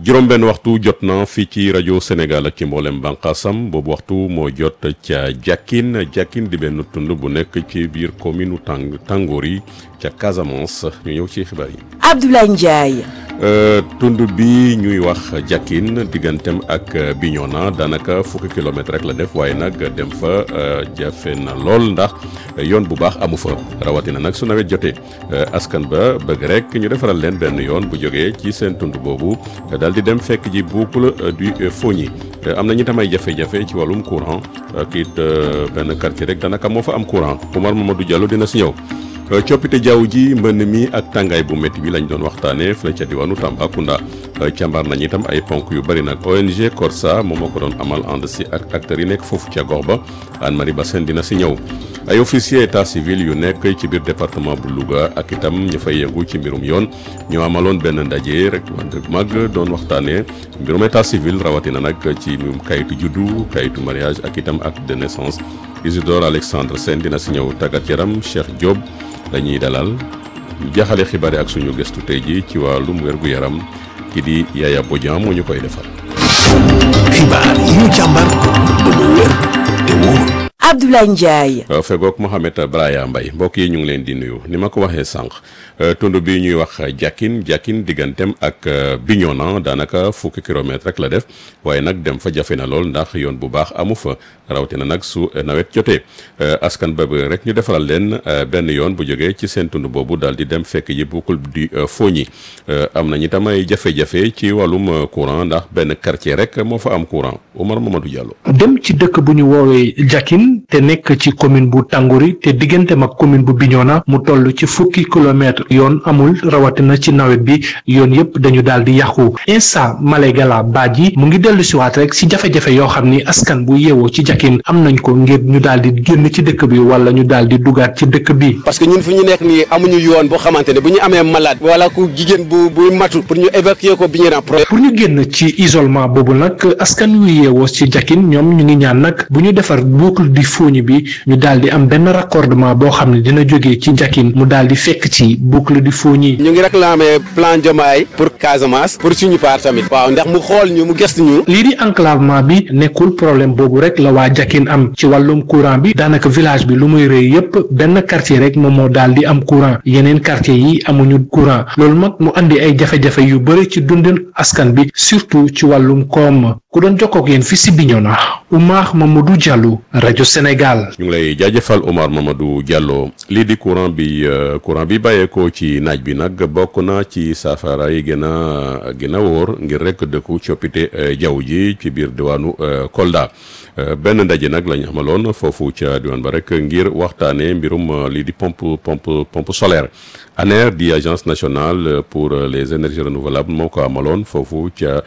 juróom-benn waxtu jot na fii ci rajo Sénégal ak ci mboolem bànqaasam boobu waxtu moo jot ca Jakkin Jakkin di benn tund bu nekk ci biir commune tàng tàngoor yi ca Casamance ñu ñëw ci xibaar yi. Abdoulaye Ndiaye. tund bi ñuy wax Jakkin digganteem ak Bignona daanaka fukki kilomètre rek la def waaye nag dem fa jafe na lool ndax yoon bu baax amu fa rawatina nag su nawet jotee askan ba bëgg rek ñu defaral leen benn yoon bu jógee ci seen tund boobu daal di dem fekk ji boucle du Fogny am na ñu tam ay jafe-jafe ci wàllum courant ak it benn quartier rek daanaka moo fa am courant Oumar Mamadou Diallo dina si ñëw. coppite jaww ji mbënn mi ak tàngaay bu métti bi lañ doon waxtaanee fële ca diwaanu Tambacounda càmbar nañ itam ay ponk yu bëri nag ONG Corsa moom moo ko doon amal ànd si ak acteurs yi nekk foofu ca gox ba Anne Marie Bassène dina si ñëw. ay officier état civil yu nekk ci biir département bu Louga ak itam ñu fay yëngu ci mbirum yoon ñoo amaloon benn ndaje rek wante mag doon waxtaanee mbirum état civil rawatina nag ci mbirum kayitu juddu kayitu mariage ak itam acte de naissance Isidore Alexandre Sène dina si ñëw tàggat yaram Cheikh Diop. dañuy dalal jaxale xibaar ak suñu gëstu tey ji ci wàllum wér-gu-yaram ki di Yaya Bodian moo ñu koy defal. xibaar yi ñu càmbar ba mu wér te wóor. Abdoulaye Ndiaye. fegook Mohamed Braya Mbaye mbokk yi ñu ngi leen di nuyu ni ma ko waxee sànq tund bi ñuy wax Jakkin Jakkin digganteem ak Bignona daanaka fukki kilomètre rek la def waaye nag dem fa jafe na lool ndax yoon bu baax amu fa rawatina nag su nawet jotee askan ba rek ñu defaral leen benn yoon bu jógee ci seen tund boobu daal di dem fekk ji boucle du Fogny am nañu tam ay jafe-jafe ci wàllum courant ndax benn quartier rek moo fa am courant Omar Mamadou Diallo. dem ci dëkk bu ñu woowee Jakkin te nekk ci commune bu Tàngori te digganteem ak commune bu Bignona mu toll ci fukki kilomètre yoon amul rawatina ci nawet bi yoon yëpp dañu daal di yàqu Insa Malégala Badji mu ngi dellu siwaat rek si jafe-jafe yoo xam ni askan bu yeewoo ci Jakkin am nañ ko ngir ñu daal di génn ci dëkk bi wala ñu daal di dugaat ci dëkk bi. parce que ñun fu ñu nekk nii amuñu yoon boo xamante ne bu ñu amee malade wala ku jigéen bu buy matu pour ñu évacuer ko Bignona pour ñu génn ci isolement boobu nag askan wu yeewoo ci Jakkin ñoom ñu ngi ñaan nag bu ñu defar boucle du Fogny bi ñu daal di am benn raccordement boo xam ne dina jógee ci Jakkin mu daal di fekk ci boucle du Fogny. ñu ngi réclamer plan Diomaye pour Casamance pour suñu part tamit. waaw ndax mu xool ñu mu gëstu ñu. lii di enclavement bi nekkul problème boobu rek la waa Jakkin am ci wàllum courant bi daanaka village bi lu muy rëy yépp benn quartier rek moom moo daal di am courant yeneen quartier yi amuñu courant loolu nag mu andi ay jafe-jafe yu bëri ci dundin askan bi surtout ci wàllum koom ku doon jokkook yéen fi si Bignona Oumar Mamadou Diallo rajo Sénégal. ñu ngi lay jaajëfal Omar Mamadou Diallo lii di courant bi courant bi bàyyeekoo ci naaj bi nag bokk na ci saafara yi gën a gën a wóor ngir rek dëkku coppite jaww ji ci biir diwaanu Kolda benn ndaje nag la ñu amaloon foofu ca diwaan ba rek ngir waxtaanee mbirum lii di pompe pompe pompe solaire ANER di agence nationale pour les énergies renouvelables moo ko amaloon foofu ca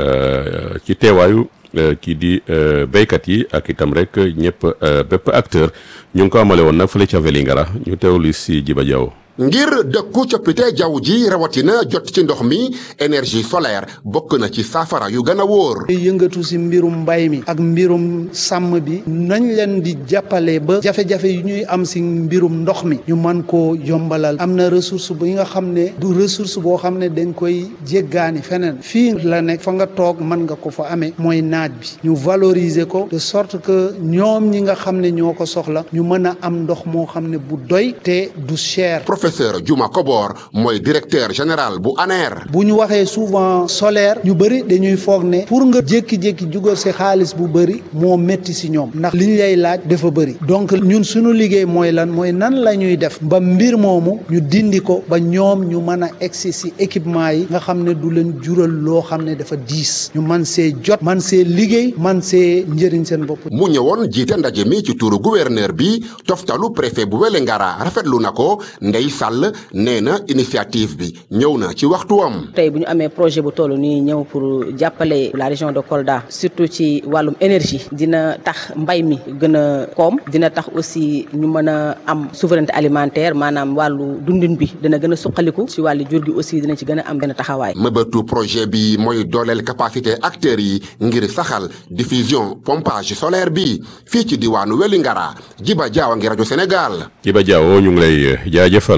ci teewaayu. kii di béykat yi ak itam rek ñëpp bépp acteur ñu ngi ko amale woon nag fële ca Vélingara ñu teewlu si Jiba Jaw ngir dëkku coppite jaww ji rawatina jot ci ndox mi énergie solaire bokk na ci saafara yu gën a wóor. yëngatu si mbirum mbay mi ak mbirum sàmm bi nañ leen di jàppale ba jafe-jafe yu ñuy am si mbirum ndox mi ñu man koo yombalal am na ressource bi nga xam ne du ressource boo xam ne dañ koy jéggaani feneen fii la nekk fa nga toog mën nga ko fa amee mooy naaj bi ñu valoriser ko de sorte que ñoom ñi nga xam ne ñoo ko soxla ñu mën a am ndox moo xam ne bu doy te du cher. professeur Juma Kobor mooy directeur général bu ANER. bu ñu waxee souvent solaire ñu bëri dañuy foog ne pour nga jékki-jékki jugal si xaalis bu bëri moo métti si ñoom ndax liñ lay laaj dafa bëri donc ñun suñu liggéey mooy lan mooy nan la ñuy def ba mbir moomu ñu dindi ko ba ñoom ñu mën a egsi si équipement yi nga xam ne du leen jural loo xam ne dafa diis ñu man see jot man see liggéey man see njëriñ seen bopp. mu ñëwoon jiite ndaje mi ci turu gouverneur bi toftalu préfet bu Wélingara rafetlu na ko Ndeye Sall nee na initiative bi ñëw na ci waxtuwam. tey bu ñu amee projet bu toll nii ñëw pour jàppale la région de Kolda surtout ci wàllum énergie dina tax mbay mi gën a koom dina tax aussi ñu mën a am souveraineté alimentaire maanaam wàllu dundin bi dina gën a suqaliku ci wàllu jur gi aussi dina ci gën a am benn taxawaay. mëbëtu projet bi mooy dooleel capacité acteurs yi ngir saxal diffusion pompage solaire bi fii ci diwaanu Wélingara Jiba Jaawa ngi rajo Sénégal. Jiba Jaawo ñu ngi lay jaajëfal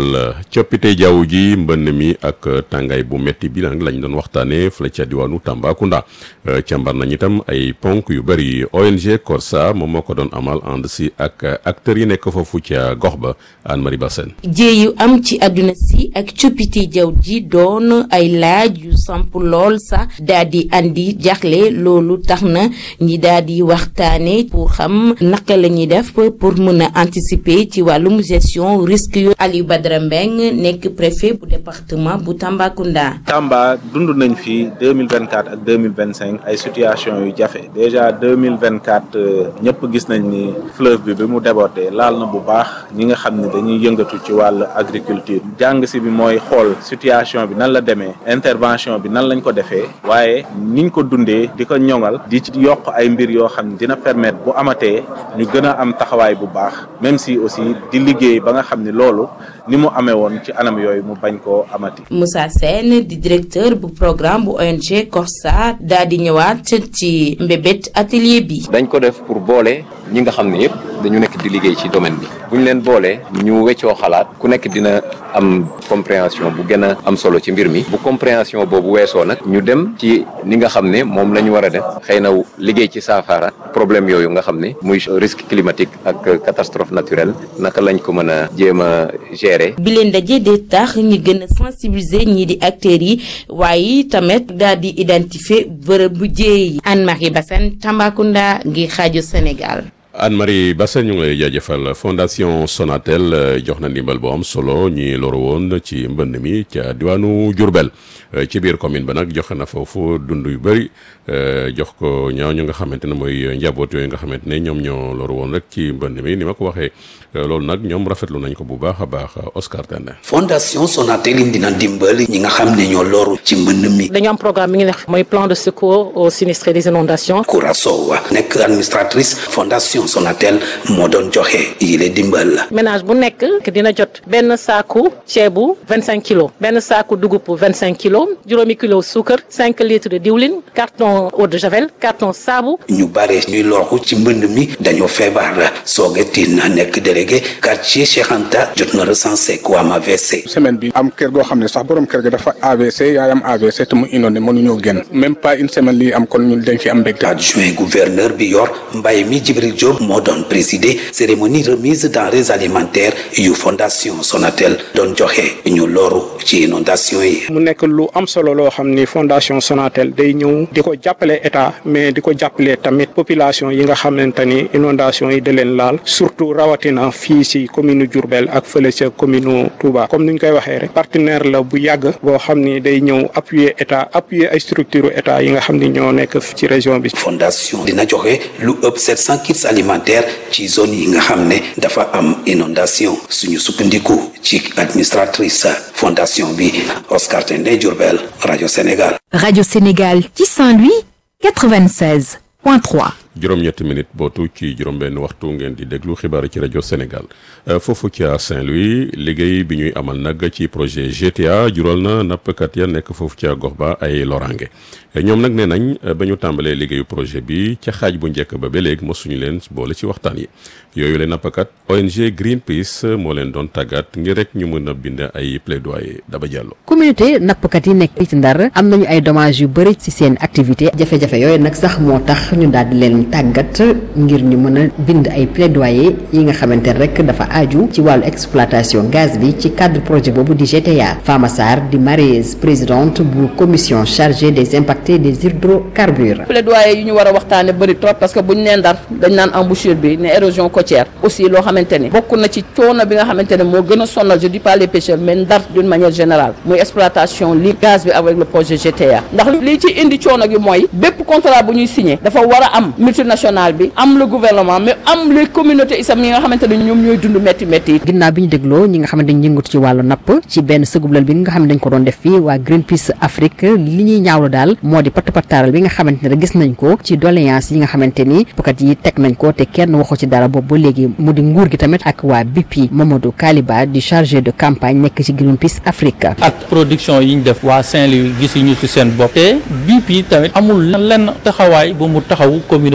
jurbel coppite jaww ji mbënn mi ak tàngaay bu metti bi nag lañ doon waxtaanee fële ca diwaanu Tambacounda càmbar nañ itam ay ponk yu bëri ONG Corsa moom moo ko doon amal ànd si ak acteurs yi nekk foofu ca gox ba Anne Marie Bassène jéeyu am ci àdduna si ak coppite jaww ji doon ay laaj yu samp lool sax daal di andi jaxle loolu tax na ñi daal di waxtaane pour xam naka la ñuy def pour mën a anticiper ci wàllum gestion risque yu Aliou Badara Mbeng nekk préfet bu département bu Tambacounda. Tamba dund nañ fi deux mille vingt quatre ak deux mille vingt cinq ay situation yu jafe déjà deux mille vingt quatre ñëpp gis nañ ni fleuve bi bi mu débordé laal na bu baax ñi nga xam ne dañuy yëngatu ci wàllu agriculture jàng si bi mooy xool situation bi nan la demee intervention bi nan lañ ko defee waaye niñ ko dundee di ko ñoŋal di ci yokk ay mbir yoo xam ne dina permettre bu amatee ñu gën a am taxawaay bu baax même si aussi di liggéey ba nga xam ne loolu ni mu amee woon ci anam yooyu mu bañ koo amati. Moussa Sène di directeur bu programme bu ONG Corsa daal di ñëwaat ci mbébét atelier bi. dañ ko def pour boole ñi nga xam ne yëpp dañu nekk di liggéey ci domaine bi bu ñu leen boolee ñu weccoo xalaat ku nekk dina am compréhension bu gën a am solo ci mbir mi bu compréhension boobu weesoo nag ñu dem ci ni nga xam ne moom la ñu war a def xëy na liggéey ci saafara problème yooyu nga xam ne muy risque climatique ak catastrophe naturelle naka lañ ko mën a jéem a gérer. bi leen daje de tax ñi gën a sensibiliser ñii di acteurs yi waaye tamit daal di identifier bërëb bu jéey yi Anne-Marie Bassène Tambacounda ngir xaaju Sénégal. Anne-Marie Bassène ñu ngi lay jaajëfal fondation Sonatel jox na ndimbal bu am solo ñi loru woon ci mbënd mi ca diwaanu Diourbel ci biir commune ba nag joxe na foofu dund yu bëri jox ko ñaaw ñu nga xamante ne mooy njaboot yooyu nga xamante ne ñoom ñoo loru woon rek ci mbënd mi ni ma ko waxee loolu nag ñoom rafetlu nañ ko bu baax a baax Oscar Tende. fondation Sonatel indi na ndimbal ñi nga xam ne ñoo loru ci mbënd mi. dañu am programme mi ngi nekk mooy plan de secours aux sinistrés des inondations. Koura Sow nekk administratrice fondation Sonatel moo doon joxe yile dimbal. ménage bu nekk dina jot benn saaku ceebu vingt cinq kilos benn saaku dugub vingt cinq kilos juróomi kilo suukar cinq litres de diwlin carton eau de javel carton saabu. ñu bare ñuy loru ci mbënd mi dañoo feebar soogetin nekk délégué quartier Cheikh Anta jot na recensé ku am AVC. semaine bi am kër goo xam ne sax borom kër ga dafa AVC yaayam AVC te mu inondé mënuñoo génn même pas une semaine lii am kon ñun dañ ci am mbégte. adjoint gouverneur bi yor mbay mi Jibril Diop moo doon présider cérémonie remise denrées alimentaires yu fondation Sonatel doon joxe ñu loru ci inondation yi. mu nekk lu am solo loo xam ni fondation Sonatel day ñëw di ko jàppale état mais di ko jàppale tamit population yi nga xamante ni inondation yi da leen laal surtout rawatina fii ci commune Diourbel ak fële ca commune Touba comme ni ñu koy waxee rek partenaire la bu yàgg boo xam ni day ñëw appuyer état appuyer ay structure état yi nga xam ni ñoo nekk ci région bi. fondation dina joxe lu ëpp 700 kits alimentaires ci zone yi nga xam ne dafa am inondation suñu sukkandiku ci administratrice fondation bi Oscar Tendé Diourbel rajo Sénégal. rajo Sénégal ci Saint-Louis 96 point 3. juróom-ñetti minute bootu ci juróom-benn waxtu ngeen di déglu xibaar ci rajo Sénégal foofu ca Saint-Louis liggéey bi ñuy amal nag ci projet GTA jural na nappkat ya nekk foofu ca gox ba ay loraange ñoom nag nee nañ ba ñu tàmbalee liggéeyu projet bi ca xaaj bu njëkk ba ba léegi mosuñu leen boole ci waxtaan yi yooyu leen nappkat ONG Greenpeace moo leen doon tàggat ngir rek ñu mën a bind ay plaidoyer daba jàllo communauté nappkat yi nekk ci Ndar am nañu ay dommages yu bëri ci seen activité jafe-jafe yooyu nag sax moo tax ñu daal di leen tàggat ngir ñu mën a bind ay plaidoyer yi nga xamante ne rek dafa aju ci wàllu exploitation gaz bi ci cadre projet boobu di GTA Fama Sarr di marieuse présidente bu commission chargée des impactés des hydrocarbures. plaidoyer yi ñu war a waxtaane bëri trop parce que bu ñu nee Ndar dañ naan embouchure bi ne érosion côtière aussi loo xamante ni bokk na ci coono bi nga xamante ne moo gën a sonal je dis pas les pêcheurs mais Ndar d'une manière générale muy exploitation li gaz bi avec le projet GTA ndax li ci indi coono gi mooy bépp contrat bu ñuy signé dafa war a am multinational bi am le gouvernement mais am les communautés isam yi nga xamante ne ñoom ñooy dund métti métti yi ginnaaw bi ñu dégloo ñi nga xam ne dañ yëngatu ci wàllu napp ci benn sëgublal bi nga xam ne dañ ko doon def fii waa Greenpeace Afrique li ñuy ñaawlu daal moo di patt pattaaral bi nga xamante ne gis nañ ko ci doléance yi nga xamante ni pukat yi teg nañ ko te kenn waxu ci dara boobu ba léegi mu di nguur gi tamit ak waa BP Mamadou Kaliba di chargé de campagne nekk ci Greenpeace Afrique ak production yi ñu def waa Saint-Louis gisuñu ci seen bopp te BP tamit amul lenn taxawaay bu mu taxaw communauté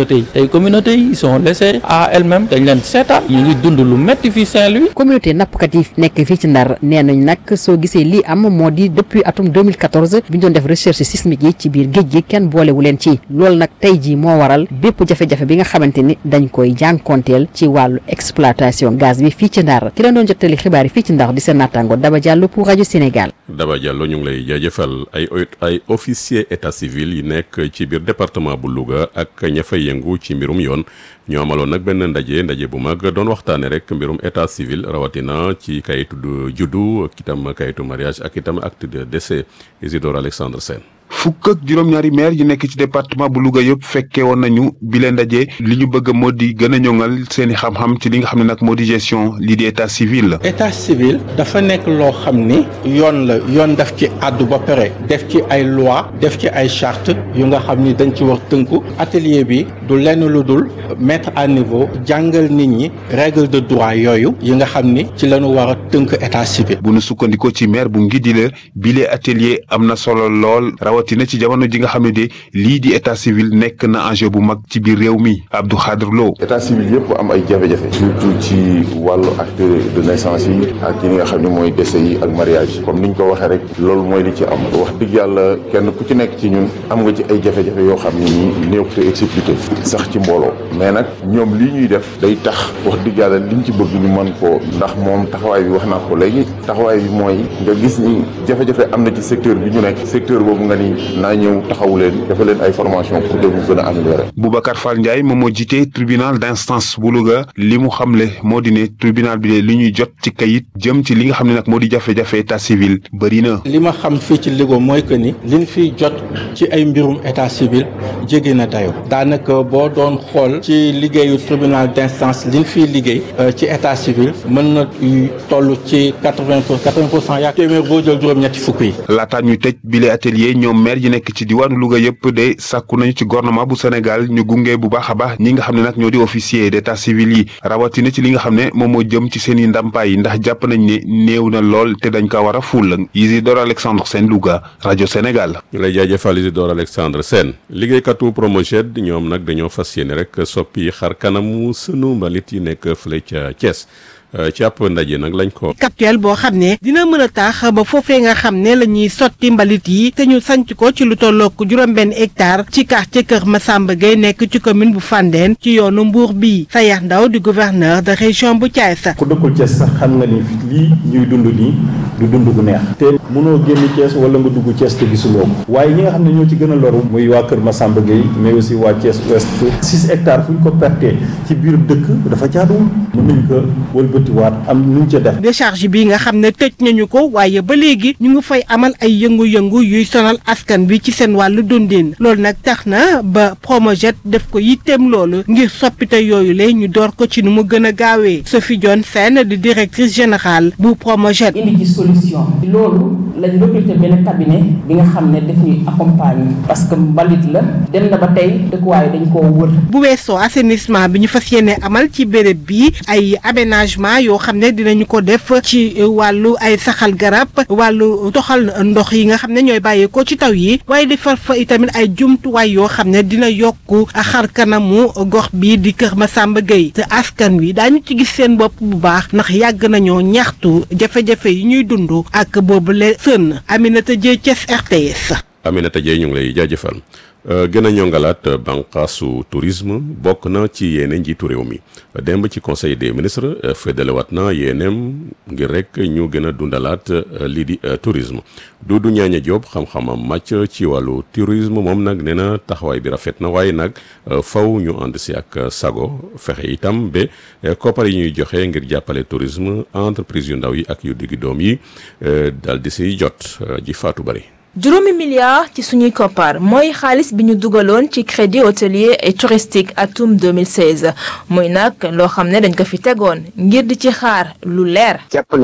communauté yi tey communauté yi ils sont laissés à elles-mêmes dañ leen seetaan ñu ngi dund lu metti fii Saint-Louis communauté nappkat yi nekk fii ci ndar nee nañ nag soo gisee lii am moo di depuis atum 2014 bi ñu doon def recherche sismique yi ci biir géej gi kenn boolewu leen ci loolu nag tey jii moo waral bépp jafe-jafe bi nga xamante ni dañ koy jànkonteel ci wàllu exploitation gaz bi fii ci ndar ki leen doon jottali xibaar yi fii ci ndar di seen naataango Daba Diallo pour rajo Sénégal. Daba Diallo ñu ngi lay jaajëfal ay ay officier état civil yi nekk ci biir département bu Louga ak ña fay yëngu ci mbirum yoon ñoo amaloon nag benn ndaje ndaje bu mag doon waxtaane rek mbirum état civil rawatina ci kayitu juddu ak itam kayitu mariage ak itam acte de décès Isidore Alexandre Sène fukk ak juróom-ñaari maire yi nekk ci département bu Louga yëpp fekkee woon nañu bi leen ndaje li ñu bëgg moo di gën a ñoŋal seen i xam-xam ci li nga xam ne nag moo di gestion lii di état civil la. état civil dafa nekk loo xam ni yoon la yoon daf ci àddu ba pare def ci ay loi def ci ay charte yu nga xam ni dañ ci wax tënku atelier bi du lenn lu dul mettre à niveau jàngal nit ñi règle de droit yooyu yi nga xam ni ci lañu war a tënk état civil. bu nu sukkandikoo ci maire bu ngi di la bile atelier am na solo lool rawatina ci jamono ji nga xam ne de lii di état civil nekk na enjeu bu mag ci biir réew mi Abdou Khadre Lo. état civil yëpp am ay jafe-jafe surtout ci wàllu acte de naissance yi ak yi nga xam ne mooy décès yi ak mariage comme niñ ko waxee rek loolu mooy li ci am wax dëgg yàlla kenn ku ci nekk ci ñun am nga ci ay jafe-jafe yoo xam ne nii néew te expliqué sax ci mbooloo mais nag ñoom lii ñuy def day tax wax dëgg yàlla liñ ci bëgg ñu mën ko ndax moom taxawaay bi wax naa ko léegi taxawaay bi mooy nga gis ni jafe-jafe am na ci secteur bi ñu nekk secteur boobu nga ni naa ñëw taxawu leen dafa leen ay formation pour que ñu gën a améliorer. Boubacar Fall Ndiaye moom moo jiite tribunal d'instance bu Louga li mu xamle moo di ne tribunal bi de li ñuy jot ci kayit jëm ci li nga xam ne nag moo di jafe-jafe état civil bëri na. li ma xam fii ci Louga mooy que ni liñ fiy jot ci ay mbirum état civil jege na dayo daanaka boo doon xool ci liggéeyu tribunal d'instance liñ fiy liggéey ci état civil mën na toll ci quatre-vingt pour quatre-vingt pour cent yaa téeméer boo jël juróom-ñetti fukk yi. laataa ñuy tëj bile atelier ñoom maire yi nekk ci diwaanu Louga yëpp de sàkku nañu ci gouvernement bu Sénégal ñu gunge bu baax a baax ñi nga xam ne nag ñoo di officier d'état civil yi rawatina ci li nga xam ne moom moo jëm ci seen i ndàmpaay yi ndax jàpp nañ ne néew na lool te dañ ko war a ful Isidore Alexandre Sène Louga rajo Sénégal. ñu lay jaajëfal Isidore Alexandre Sène liggéeykatu Promoged ñoom nag dañoo fas yéene rek soppi xar kanamu sunu mbalit yi nekk fële ca Thiès. ci ab ndaje nag lañ ko. captuel boo xam ne dina mën a tax ba foofee nga xam ne la ñuy sotti mbalit yi te ñu sanc ko ci lu tollook juróom-benn hectare ci quartier Kër Massamba Gueye nekk ci commune bu Fandène ci yoonu Mbour bii Sayax Ndaw di gouverneur de région bu Thiès. ku dëkkul Thiès sax xam nga ni lii ñuy dund nii du dund gu neex. te mënoo génn Thiès wala nga dugg Thiès te gisuloo ko waaye ñi nga xam ne ñoo ci gën a loru muy waa Kër Massamba Gueye mais aussi waa Thiès Ouest six hectares fu ñu ko pertee ci biir dëkk dafa jaaduwul mën nañ ko wëlbati waat am nu ñu ca def. décharge bi nga xam ne tëj nañu ko waaye ba léegi ñu ngi fay amal ay yëngu-yëngu yuy sonal askan bi ci seen wàllu dundin loolu nag tax na ba Promojet def ko yitteem loolu ngir soppite yooyu la ñu door ko ci nu mu gën a gaawee Sophie Dione Sène di directrice générale bu Promojet. indi ci solution loolu lañ recruter benn cabinet bi nga xam ne daf ñuy accompagner parce que mbalit la dem na ba tey dëkkuwaay dañ koo wër. bu weesoo assainissement bi ñu fas yéene amal ci béréb bi ay aménagement yoo xam ne dinañu ko def ci wàllu ay saxal garab wàllu toxal ndox yi nga xam ne ñooy bàyyeekoo ci taw yi waaye defar fa itamit ay jumtuwaay yoo xam ne dina yokk xar kanamu gox bi di Kër Massamba Gueye te askan wi daañu ci gis seen bopp bu baax ndax yàgg nañoo ñaxtu jafe-jafe yi ñuy dund ak boobule sën Aminata Dieye Thiès RTS. Aminata Dieye ñu ngi lay jaajëfal gën a ñongalaat bànqaasu tourisme bokk na ci yéene njiitu réew mi démb ci conseil des ministres fédélewaat na yéeneem ngir rek ñu gën a dundalaat lii di tourisme Doudou Ñaaña Diop xam-xamam màcc ci wàllu tourisme moom nag nee na taxawaay bi rafet na waaye nag faw ñu ànd si ak sago fexe itam ba koppar yi ñuy joxe ngir jàppale tourisme entreprise yu ndaw yi ak yu diggi doom yi dal di siy jot ji faatu bari juróomi milliard ci suñuy koppar mooy xaalis bi ñu dugaloon ci crédit hôtelier et touristique atum 2016 muy nag loo xam ne dañ ko fi tegoon ngir di ci xaar lu leer. jàppale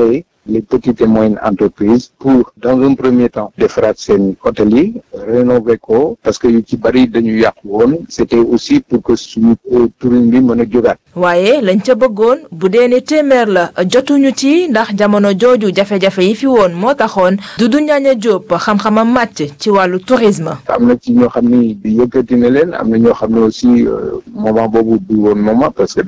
les petites et moyennes entreprises pour dans un premier temps defaraat seen hôtel yi rénover ko parce que yu ci bari dañu yàqu woon c'était aussi pour que suñu tourisme bi mën a jógaat waaye lañ ca bëggoon bu dee ne téeméer la jotuñu ci ndax jamono jooju jafe-jafe yi fi woon moo taxoon Doudou Ndiagne Diop xam-xamam màcc ci wàllu tourisme. am na ci ñoo xam ni yëkkati na leen am na ñoo xam ne aussi moment boobu du woon moment parce que